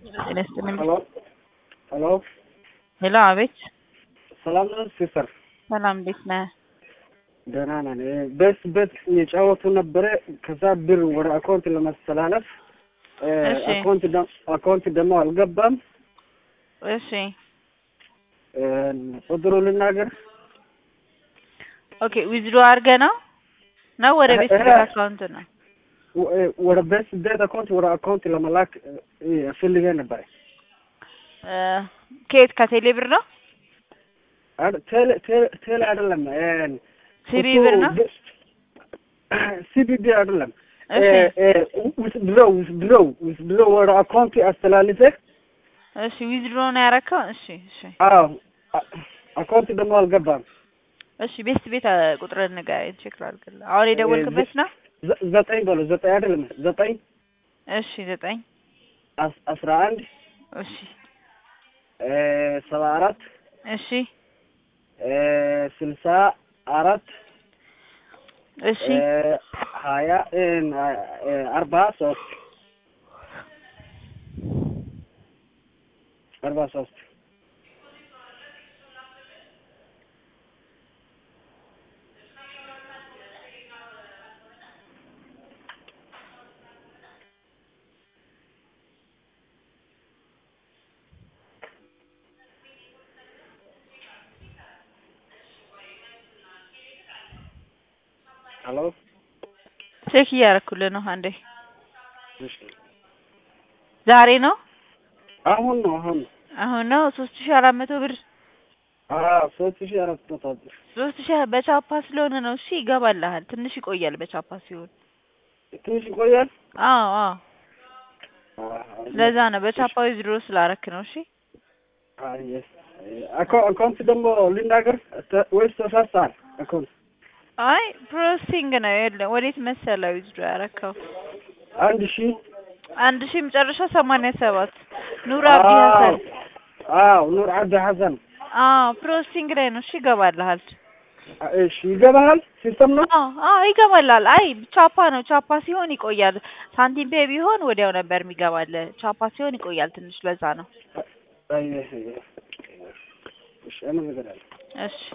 ጤና ይስጥልኝ። ሄሎ ሄሎ ሄሎ፣ አቤት። ሰላም ነው ሲስተር? ሰላም፣ እንዴት ነህ? ደህና ነን። በስ በት የጫወቱ ነበረ። ከዛ ብር ወደ አካውንት ለማስተላለፍ እሺ። አካውንት ደ- አካውንት ደግሞ አልገባም። እሺ፣ ቁጥሩ ልናገር። ኦኬ። ዊዝድሮ አድርገህ ነው ነው ወደ ቤት እ- እ- አካውንት ነው? ወ- ወደ በስ ቤት አካውንት ወደ አካውንት ለመላክ ፈልጌ ነበረ። እ፣ ከየት ከቴሌ ብር ነው? አድ- ቴሌ ቴሌ- ቴሌ አይደለም ሲቢ ብር ነው? ሲቢቢ አይደለም። እሺ፣ ውስድረው ውስድረው ውስድረው ወደ አካውንት አስተላልፈ እሺ። ዊዝድሮ ነው ያረከው? እሺ፣ እሺ፣ አዎ አ- አካውንት ደግሞ አልገባም። እሺ። ቤት ቤት ቁጥርን ንገረኝ፣ ቼክ ላድርግልህ። አሁን የደወልክበት ነው? ዘ- ዘጠኝ በለው ዘጠኝ አይደለም ዘጠኝ እሺ፣ ዘጠኝ አስ- አስራ አንድ እሺ፣ እ፣ ሰባ አራት እሺ፣ እ፣ ስልሳ አራት እሺ። እ፣ ሀያ እ፣ እ፣ አርባ ሶስት አርባ ሶስት ሄሎ ቼክ እያደረኩልህ ነው። አንዴ እሺ ዛሬ ነው አሁን ነው አሁን ነው አሁን ነው ሶስት ሺህ አራት መቶ ብር አዎ ሶስት ሺህ አራት መቶ ብር ሶስት ሺህ በቻፓ ስለሆነ ነው። እሺ ይገባልሃል። ትንሽ ይቆያል በቻፓ ሲሆን። ትንሽ ይቆያል። አዎ አዎ፣ አዎ፣ ለዛ ነው በቻፓ ዊዝድሮ ስላረክ ነው። እሺ አይ፣ yes። አካ- አካውንት ደግሞ ልናገር ተ- ወይስ ተሳሳል? አካውንት አይ ፕሮሰሲንግ ነው። የለም ወዴት መሰለህ ዊዝድሮ ያረከው? አንድ ሺህ አንድ ሺህ መጨረሻ ሰማንያ ሰባት ኑር አብዲ ሀሰን። አዎ ኑር አብዲ ሐሰን። አዎ ፕሮሰሲንግ ላይ ነው። እሺ ይገባልሃል። እሺ ይገባሃል። ሲስተም ነው። አዎ አዎ ይገባልሃል። አይ ቻፓ ነው። ቻፓ ሲሆን ይቆያል። ሳንቲም ፔ ቢሆን ወዲያው ነበር የሚገባልህ። ቻፓ ሲሆን ይቆያል ትንሽ፣ ለዛ ነው። አይ፣ እሺ፣ አመሰግናለሁ። እሺ